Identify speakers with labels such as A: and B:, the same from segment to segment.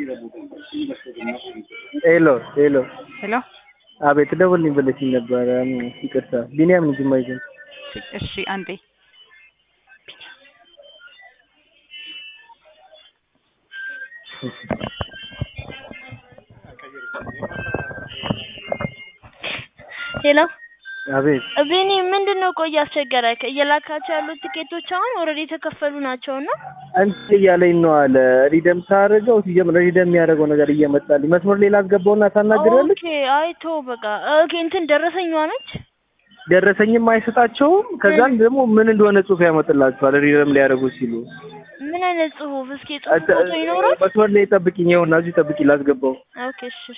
A: ሄሎ ሄሎ
B: ሄሎ
A: አቤት ደውልልኝ ብለሽኝ ነበረ። ይቅርታ ቢኒያም ነኝ ጅማ ይዘን
B: እሺ አንዴ
C: ሄሎ
A: አቤት
C: ቢኒ ምንድን ነው ቆይ አስቸገረክ? እየላካቸው ያሉት ትኬቶች አሁን ኦልሬዲ የተከፈሉ ናቸው እና
A: እንትን እያለኝ ነው አለ ሪደም ሳደርገው ሲጀምር ሪደም የሚያደርገው ነገር እየመጣልኝ መስመር ሌላ አስገባውና ታናግሪያለሽ።
C: ኦኬ አይቶ በቃ ኦኬ እንትን ደረሰኛዋ ነች።
A: ደረሰኝም አይሰጣቸውም። ከዛም ደግሞ ምን እንደሆነ ጽሑፍ ያመጥላቸዋል ሪደም ሊያደርጉ ሲሉ።
C: ምን አይነት ጽሁፍ? እስኪ ጽሁፍ ፎቶ ይኖራል?
A: መስመር ላይ ጠብቂኝ፣ ይኸውና እዚህ ጠብቂ ላስገባው።
C: ኦኬ እሺ እሺ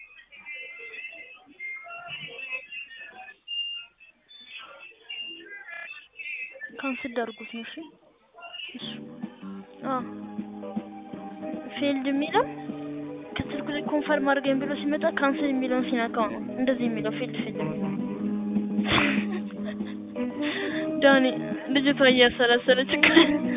C: ካንስል አድርጉት ነው። እሺ እሺ አዎ ፊልድ የሚለው ከስልኩ ላይ ኮንፈርም አድርገኝ ብሎ ሲመጣ ካንስል የሚለውን ሲነካው ነው እንደዚህ የሚለው ፊልድ ፊልድ የሚለው ዳኒ ልጅቷ እያሰላሰለች እኮ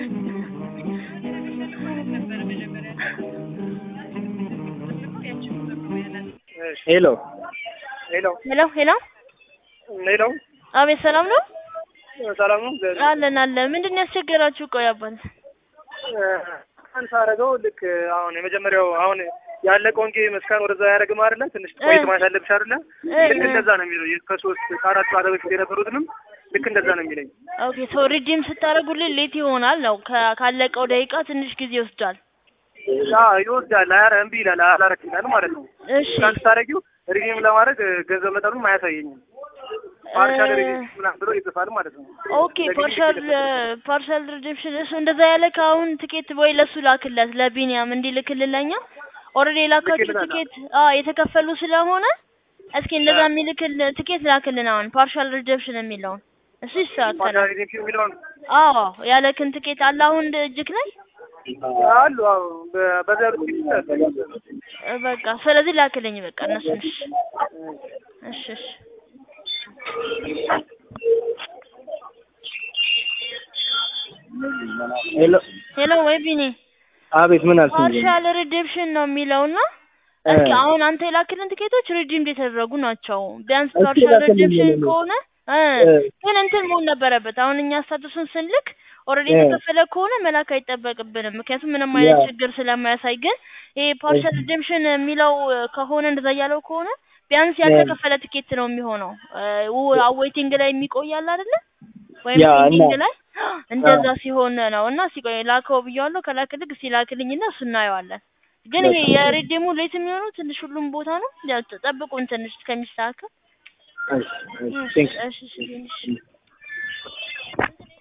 A: ሄሎ
D: ሄሎ
C: ሄሎ ሄሎ
D: ሄሎ
C: አቤት ሰላም ነው
D: ሰላም ነው።
C: አለን አለን ምንድን ነው ያስቸገራችሁ ቆይ አባል
D: አንተ አደረገው ልክ አሁን የመጀመሪያው አሁን ያለቀውን ጌም እስካን ወደዛ ያደረግም አይደለ? ትንሽ ቆይት ማለት አለብሽ አይደለ? ልክ እንደዛ ነው የሚለው ከሶስት ከአራት ጨዋታ በፊት የነበሩትንም ልክ እንደዛ ነው የሚለኝ።
C: ኦኬ ሶ ሪዲም ስታደርጉልን ሌት ይሆናል ነው ከ- ካለቀው ደቂቃ ትንሽ ጊዜ ይወስዳል
D: አዎ ይወስዳል። አያረ እምቢ ይላል አላረክ ይላል ማለት ነው።
C: እሺ
D: እስካን ስታደርጊው ሪዲም ለማድረግ ገንዘብ መጠኑም አያሳየኝም። ፓርሻል ሪዲም ምናምን ብሎ ይጽፋል ማለት ነው።
C: ኦኬ ፓርሻል ፓርሻል ሪዲምሽን እሱ እንደዛ ያለ ከአሁን ትኬት ወይ ለሱ ላክለት ለቢኒያም እንዲልክልን ለኛ ኦልሬዲ የላካችሁ
D: ልክልናል።
C: ትኬት አ የተከፈሉ ስለሆነ እስኪ እንደዛ የሚልክል ትኬት ላክልን አሁን ፓርሻል ሪዲምሽን የሚለውን እሱ ይስተካከላል
D: ፓርሻል ሪዲም የሚለውን
C: አዎ ያለክን ትኬት አለ አሁን እጅክ ላይ
D: አሉ። አዎ በ- በዛ ያሉት ይችላል።
C: እ በቃ ስለዚህ ላክልኝ በቃ እነሱን እሺ እሺ እሺ
A: ሄሎ
C: ሄሎ ወይ ቢኒ
A: አቤት ምን አልሽኝ?
C: ፓርሻል ሪዲምሽን ነው የሚለውና እስኪ አሁን አንተ የላክልን ትኬቶች ሪዲም የተደረጉ ናቸው። ቢያንስ
A: እስኪ
C: ፓርሻል
A: ላክልኝ
C: ሪዲምሽን
A: ለኔ።
C: ከሆነ እ
A: እ።
C: ግን እንትን መሆን ነበረበት። አሁን እኛ ስታቱሱን ስንልክ ኦልሬዲ
A: እ።
C: የተከፈለ ከሆነ መላክ አይጠበቅብንም፣ ምክንያቱም ምንም አይነት
A: ያ።
C: ችግር ስለማያሳይ። ግን ይሄ ፓርሻል ሪዲምሽን የሚለው እ፣ ከሆነ እንደዛ እያለው ከሆነ ቢያንስ ያልተከፈለ ትኬት ነው የሚሆነው። አዌይቲንግ ላይ የሚቆያል አይደለ? ወይም
A: ያ፣ እና-
C: ፔንዲንግ ላይ እንደዛ ሲሆን ነው እና ሲቆይ ላከው ብያዋለሁ። ከላክልክ ሲላክልኝና እሱ እናየዋለን። ግን ይሄ የሪዲሙ ሌት የሚሆነው ትንሽ ሁሉም ቦታ ነው። ያው ጠብቁን ትንሽ እስከሚስተካከል።
A: እሺ፣ እሺ፣ ቴንክ ዩ።
C: እሺ እሺ እሺ